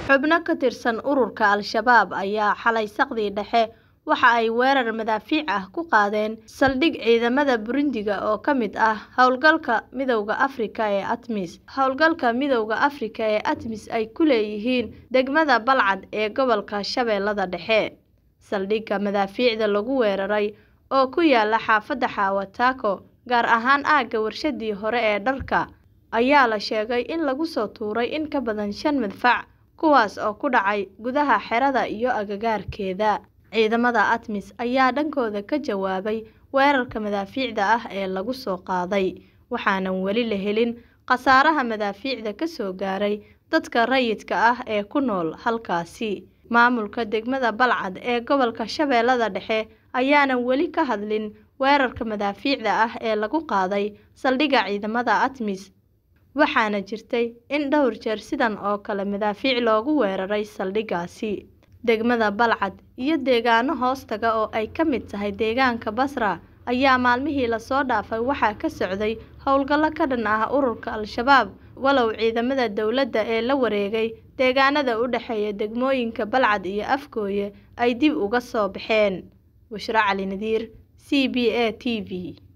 Xubno ka tirsan ururka Al-shabaab ayaa xalay saqdii dhexe waxa ay weerar madaafiic ah ku qaadeen saldhig ciidamada Burundi oo ka mid ah hawlgalka Midowga Afrika ee ATMIS. Hawlgalka Midowga Afrika ee ATMIS ay ku leeyihiin degmada Balcad ee gobolka Shabeellaha Dhexe. Saldhigga madaafiicda lagu weeraray oo ku yaala xaafadda Hawa-Tako, gaar ahaan aagga warshadii hore ee dharka, ayaa la sheegay in lagu soo tuuray in ka badan shan madfac, kuwaas oo ku dhacay gudaha xerada iyo agagaarkeeda. Ciidamada ATMIS ayaa dhankooda ka jawaabay weerarka madaafiicda ah ee lagu soo qaaday, waxaanan weli la helin khasaaraha madaafiicda ka soo gaaray dadka rayidka ah ee ku nool halkaasi. Maamulka degmada Balcad ee gobolka Shabeellaha Dhexe ayaanan weli ka hadlin weerarka madaafiicda ah ee lagu qaaday saldhigga ciidamada ATMIS, waxaana jirtay in dhowr jeer sidan oo kale madaafiic loogu weeraray saldhiggaasi. Degmada Balcad iyo deegaano hoostaga oo ay ka mid tahay deegaanka Basra ayaa maalmihii la soo dhaafay waxaa ka socday howlgallo ka dhan ah ururka Al-shabaab, walow ciidamada dowladda ee la wareegay deegaanada u dhexeeya degmooyinka Balcad iyo Afgooye ay dib uga soo baxeen. Bushra Cali Nadiir, C B A T V.